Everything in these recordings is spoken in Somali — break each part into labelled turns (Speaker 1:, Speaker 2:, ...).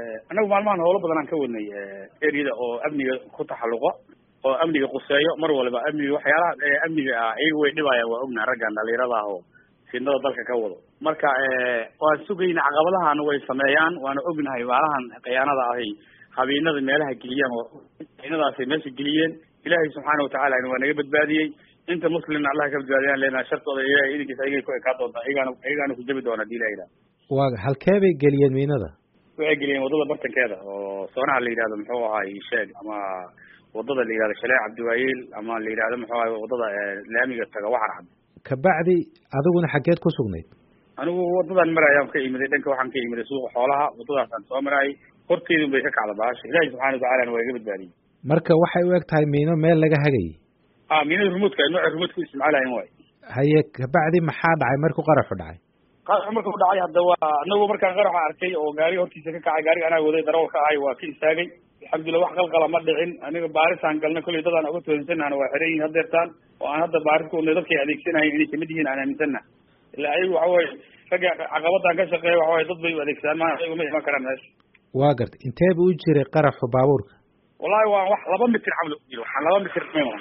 Speaker 1: annagu maalmahan howlo badan aan ka wadnay ereyada oo amniga ku taxalluqa oo amniga quseeyo mar waliba amniga waxyaalaha amniga ah iyaga way dhibayaan waa ognaha raggan dhalinyarada ah oo fidnada dalka ka wado marka waan sugayna caqabadahana way sameeyaan waana ognahay maalahan khiyaanada ahay habeennada meelaha geliyaan oo habeennadaasay meesha geliyeen ilaahay subxaana watacaala waa naga badbaadiyey inta muslimna allah ka badbaadiyaan leenaha shartooda ilahay idinkiisa ayagay ku ekaa doontaa iyagaana iyagaana ku jabi doona hadii la yidhaha
Speaker 2: waa halkee bay geliyeen miinada
Speaker 1: waxay geliyeen waddada bartankeeda oo soonaha la yidhahdo muxuu ahaay sheeg ama waddada la yidhahdo shalee cabdiwaayeel ama la yidhahdo muxuu ahay waddada laamiga taga waxar cad
Speaker 2: kabacdi adiguna xaggeed ku sugnayd
Speaker 1: anigu waddadan marayaan ka imiday dhanka waxaan ka imiday suuqa xoolaha waddadaasaan soo maraayay horteedun bay ka kacda baasha ilaahi subxana watacalana waa iga badbaadiyey
Speaker 2: marka waxay u eg tahay miino meel laga hagayay
Speaker 1: a miinada rumuudka nooca rumuudka u isticmaalayan waay
Speaker 2: haye kabacdi maxaa dhacay markuu qaraxu dhacay
Speaker 1: qaraxu marka u dhacay hadda waa anagu markaan qaraxa arkay oo gaariga hortiisa ka kacay gaariga anaa waday darawalka ahay waa ka istaagay alxamdulillah wax qalqala ma dhicin aniga baarisaan galnay kollay dadaan uga tuhunsanahna waa xiran yihin hadeertaan oo aan hadda baaris ku wadnay dadkay adeegsanahayn inay kamid yihiin aan aaminsanna ila ayagu waxa weye ragga caqabadaan ka shaqeeya waxa weye dad bay u adeegsadaan ma ayagu ma iman karaan meesha
Speaker 2: waa gartay intee bu u jiray qaraxu baabuurka
Speaker 1: wallahi waa wax laba mitir camal ujiro waxaan laba mitir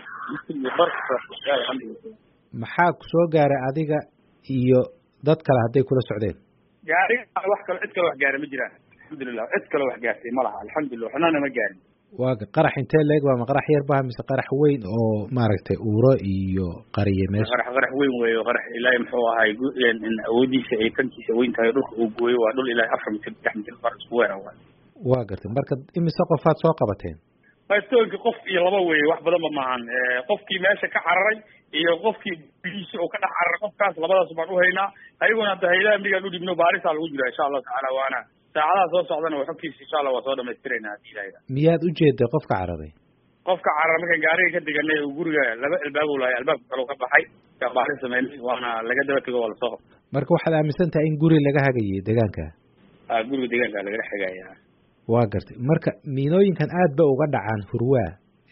Speaker 2: maxaa soo gaaray adiga iyo dad kale hadday kula socdeen
Speaker 1: gaariga wax kale cid kale wax gaara ma jiraan alxamdulilah cid kale wax gaartay ma laha alxamdulilah waxnana ma gaarin
Speaker 2: waa qarax intee leeg waa ma qarax yar baha mise qarax weyn oo maaragtay uuro iyo qariye meesha
Speaker 1: qarax qarax weyn weeyo qarax ilaahay muxuu ahay awoodiisa ay tankiisa weyn tahay dhulka uu gooyo waa dhul ilaahay afar mitir saddex mitir bar isku weera waay
Speaker 2: waa gartay marka imise qofaad soo qabateen
Speaker 1: bastoonki qof iyo laba weeye wax badanba maahan qofkii meesha ka cararay iyo qofkii biliisi oo ka dhex cararay qofkaas labadaas baan uhaynaa ayaguna hadda haylaha amnigaan udhibno baarisaa lagu jira insha allahu tacaala waana saacadaha soo socdana waa xogtiisa insha allah waa soo dhamaystirayna hadii ilaha
Speaker 2: miyaad ujeeday qofka cararay
Speaker 1: qofka cararay markaan gaariga ka deganay oo guriga laba albaab u lahay albaabka kale ka baxay yaa baari sameynay waana laga daba tego waa lasoo qabtay
Speaker 2: marka waxaad aaminsan tahay in guri laga hagayay deegaanka
Speaker 1: a guriga deegaanka lagala xigaya
Speaker 2: waa gartay marka miinooyinkan aad ba uga dhacaan hurwaa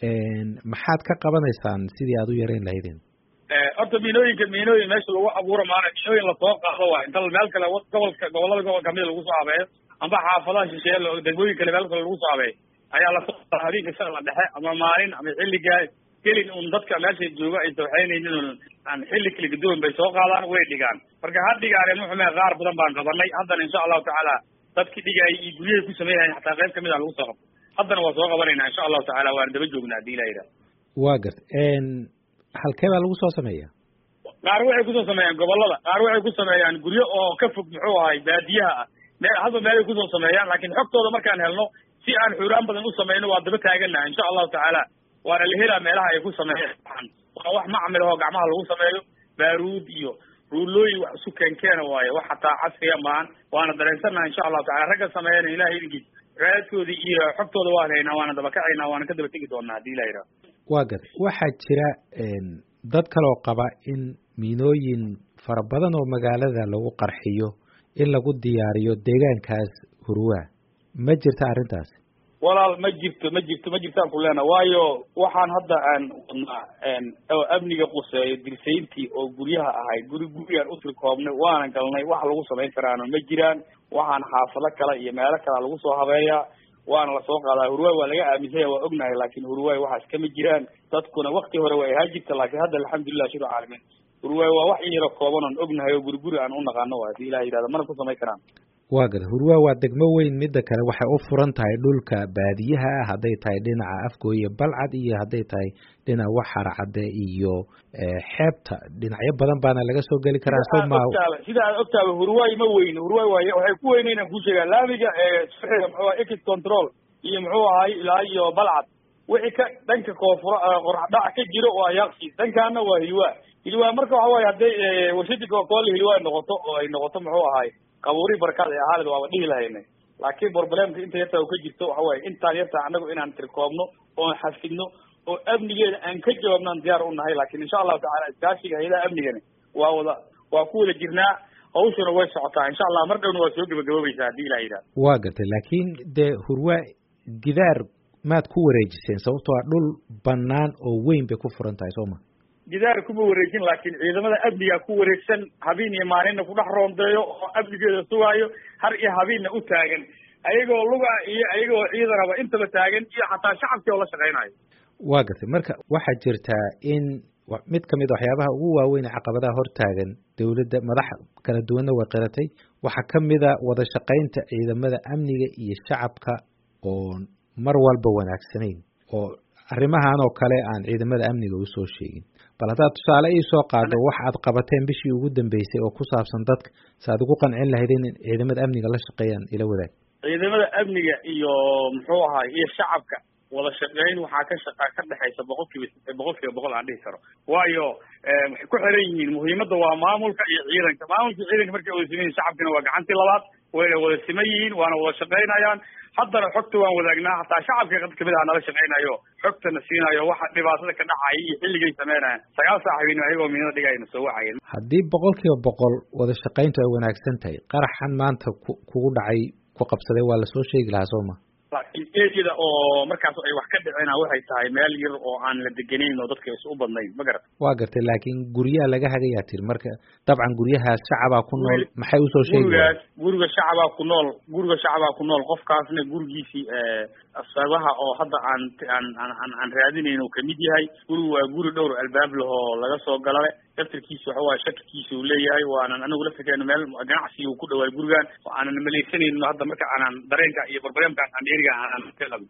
Speaker 2: maxaad ka qabanaysaan sidii aad u yarayn lahaydeen
Speaker 1: horta miinooyinka miinooyin meesha lagu abuuro maana miinooyin lasoo qaado waa inta meel kale gobolka gobolada gobol kamida lagu soo habeeyo amba xaafadaha shisheeye degmooyin kale meel kale lagu soo habeeyo ayaa lasoo qaada habeenka shala dhexe ama maalin ama xilligaa gelin un dadka meesha jooga ay sawxeynaynin un aan xilli kala gaduwan bay soo qaadaan way dhigaan marka ha dhigaane muxume qaar badan baan qabanay haddana insha allahu tacaala dadkii dhigaayay iyo guryahay ku sameynayeen xataa qayb kamid a lagu soo qabto haddana waa soo qabanayna insha allahu tacala waana daba joognaa hadii ilah yidhaha
Speaker 2: waa gartay halkee baa lagu soo sameeya
Speaker 1: qaar waxay kusoo sameeyaan gobolada qaar waxay ku sameeyaan guryo oo ka fog muxuu ahay baadiyaha ah meel hadba meelay kusoo sameeyaan laakiin xogtooda markaan helno si aan xuraan badan u sameyno waa daba taaganaha insha allahu tacaala waana la helaa meelaha ay ku sameeyaan waa wax macmil oo gacmaha lagu sameeyo baaruud iyo ruulooyin wax isu keenkeena waaye wax hataa casriya maahan waana dareensannaha insha allahu tacala ragga sameeyana ilahay idinkiis raadkoodii iyo xogtooda waan haynaa waana dabakacaynaa waana ka daba tegi doonaa hadii ilah yidhaha
Speaker 2: waa gartay waxaa jira dad kaloo qaba in miinooyin fara badan oo magaalada lagu qarxiyo in lagu diyaariyo deegaankaas hurwaa ma jirta arrintaasi
Speaker 1: walaal ma jirto ma jirto ma jirtaan ku leena waayo waxaan hadda aan wadnaa oo amniga quseeyo dirsayntii oo guryaha ahay guri gurigaan usri koobnay waana galnay wax lagu samayn karaana ma jiraan waxaan xaafado kale iyo meelo kalea lagu soo habeeyaa waana lasoo qaadaa hurwaay waa laga aaminsanya waa ognahay laakin hurwaay waxaas kama jiraan dadkuna wakti hore way ahaa jirta laakiin hadda alxamdulilah shir caalamiin hurwaay waa wax yaro kooban oon ognahay oo guri guri aan u naqaano wa hadii ilah yidhahda mana ku samayn karaan
Speaker 2: waa garta hurwaa waa degmo weyn midda kale waxay u furan tahay dhulka baadiyaha ah hadday tahay dhinaca afgooye balcad iyo hadday tahay dhinaca waxar cadde iyo xeebta dhinacyo badan baana laga soo geli karaa so ma
Speaker 1: sida aad ogtaaba hurwaay ma weyne hurwaay waay waxay ku weynaynan kuu sheegaa laamiga eesuxiga muxuu aha exit control iyo muxuu ahay ilaa iyo balcad wixii ka dhanka koonfur qoraxdhac ka jiro waa yaaqsi dhankaana waa hilwaa hilwaa marka waxa waaye hadday warshadii cocacola hilwaa noqoto oo ay noqoto muxuu ahay qabuuri barkaad ee ahaalid waaba dhihi lahaynay laakiin problemka inta yarta oo ka jirto waxa waaye intaan yarta annagu inaan tirkoobno oon xafidno oo amnigeeda aan ka jawaabnaan diyaar u nahay laakiin insha allahu tacala iskaashiga hayadaha amnigani waa wada waa ku wada jirnaa hawshuna way socotaa insha allah mar dhowna waa soo gebagaboobaysaa haddii ilah yidhaha
Speaker 2: waa gartay laakiin dee hurwaa gidaar maad ku wareejiseen sababtoo a dhul banaan oo weyn bay ku furan tahay soo ma
Speaker 1: gidaar kuma wareejin laakiin ciidamada amniga ku wareegsan habeen iyo maalinna kudhex roondeeyo oo amnigeeda sugaayo har iyo habeenna u taagan ayagoo luga iyo ayagoo ciidanaba intaba taagan iyo xataa shacabkii oo la shaqaynayo
Speaker 2: waa gartay marka waxaa jirtaa in mid kamid a waxyaabaha ugu waaweyn ee caqabadaha hortaagan dowladda madax kala duwanna way qiratay waxaa kamid a wada shaqaynta ciidamada amniga iyo shacabka oo mar walba wanaagsanayn oo arrimahan oo kale aan ciidamada amniga usoo sheegin bal haddaad tusaale ii soo qaado wax aad qabateen bishii ugu dambeysay oo ku saabsan dadka si aad ugu qancin lahayd in ciidamada amniga la shaqeeyaan ila wadaag
Speaker 1: ciidamada amniga iyo muxuu ahaay iyo shacabka wada shaqeyn waxaa ka shaqa ka dhexaysa boqol kiiba boqol kiiba boqol aan dhihi karo waayo waxay ku xiran yihiin muhiimadda waa maamulka iyo ciidanka maamulka ciidanka markay wada siman yihin shacabkina waa gacantii labaad wayna wada siman yihiin waana wada shaqaynayaan haddana xogta waan wadaagnaa hataa shacabka qad kamid aha nala shaqaynayo xogtana siinayo waxa dhibaatada ka dhacaya iyo xilligay sameynayaan sagaal saac habeenimo ayagoo miinada dhigayna soo wacayeen
Speaker 2: haddii boqol kiiba boqol wada shaqayntu ay wanaagsan tahay qaraxan maanta ku kugu dhacay ku qabsaday waa lasoo sheegi lahaa soo ma
Speaker 1: laakiin eriyada oo markaas ay wax ka dhicina waxay tahay meel yar oo aan la degenayn oo dadka is u badnayn ma garat
Speaker 2: waa gartay laakiin guryaha laga hagayaa tiri marka dabcan guryahaas shacabaa ku nool maxay usoo sheegi
Speaker 1: gurigaas guriga shacabaa ku nool guriga shacabaa ku nool qofkaasna gurigiisii sabaha oo hadda aan aan aan aan raadinayn uu kamid yahay gurigu waa guri dhowr albaab lahoo laga soo galale daftarkiisa waxa waaye shakikiisa uu leeyahay waanan anigu laftirkeena meel ganacsi uu ku dhawaay gurigan oo aanan malaysanayno hadda marka aanan dareenka iyo barbareemka aan dheeriga aanan ka qabin